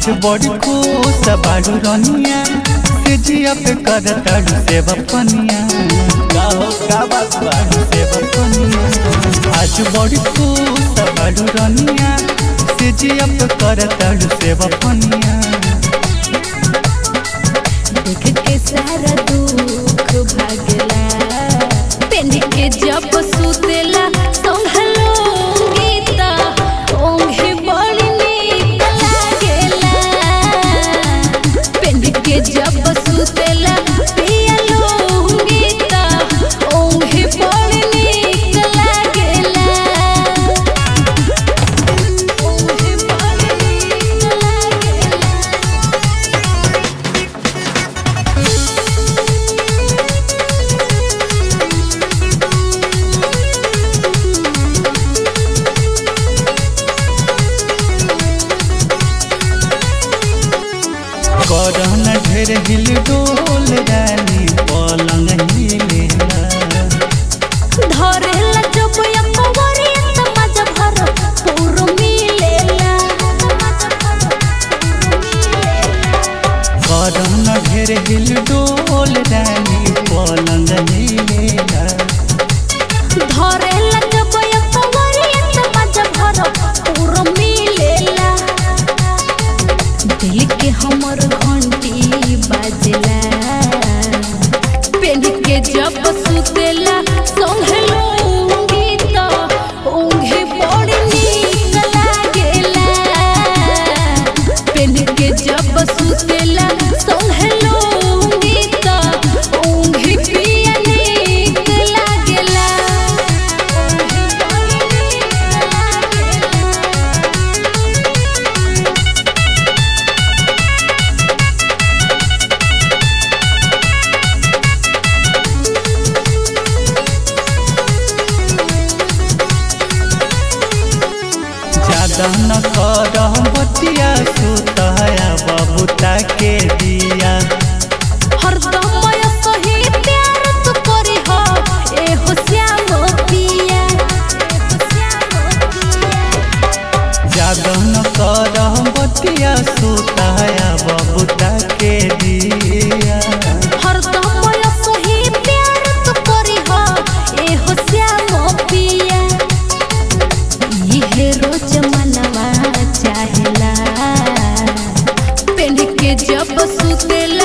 आज बड़ी खुश बाड़ू रनिया से जिया पे कर ताड़ू से बपनिया गाओ का बात बाड़ू से बपनिया आज बड़ी खुश बाड़ू रनिया से जिया पे कर ताड़ू से बपनिया देख के सारा दुख भागला पेन के जब सुतेला संभलो गीता ओंघे बड़ी नीक लागेला पेन के जब सुतेला पियलो गीता ओंघे बड़ी नीक लागेला ओंघे बड़ी नीक लागेला करन ढेर हिल डोल रानी पलंग हिलेला धरेला जब या पवरी त मजा भर पूर मिलेला करन ढेर हिल डोल रानी पलंग हिलेला धरेला जब या पवरी त मजा भर पूर मिलेला दिल के हमर घंटी बाजेला पेन के जब सुतेला संभलो गीत ओंघे बड़ी नीक लागेला पेन के जब सुतेला संभलो गीत ओंघे पिया नीक लागेला ओंघे बड़ी नीक लागेला ज्यादा न कर बतिया सुतया बबूता के दिया हरदम सही प्यार तू करी हो ए हो श्याम पिया ज्यादा न कर बतिया सुतया बबूता के दिया हरदम सही प्यार तू करी हो ए हो श्याम पिया ये रोज मनवा चाहेला पेन के जब सुतेला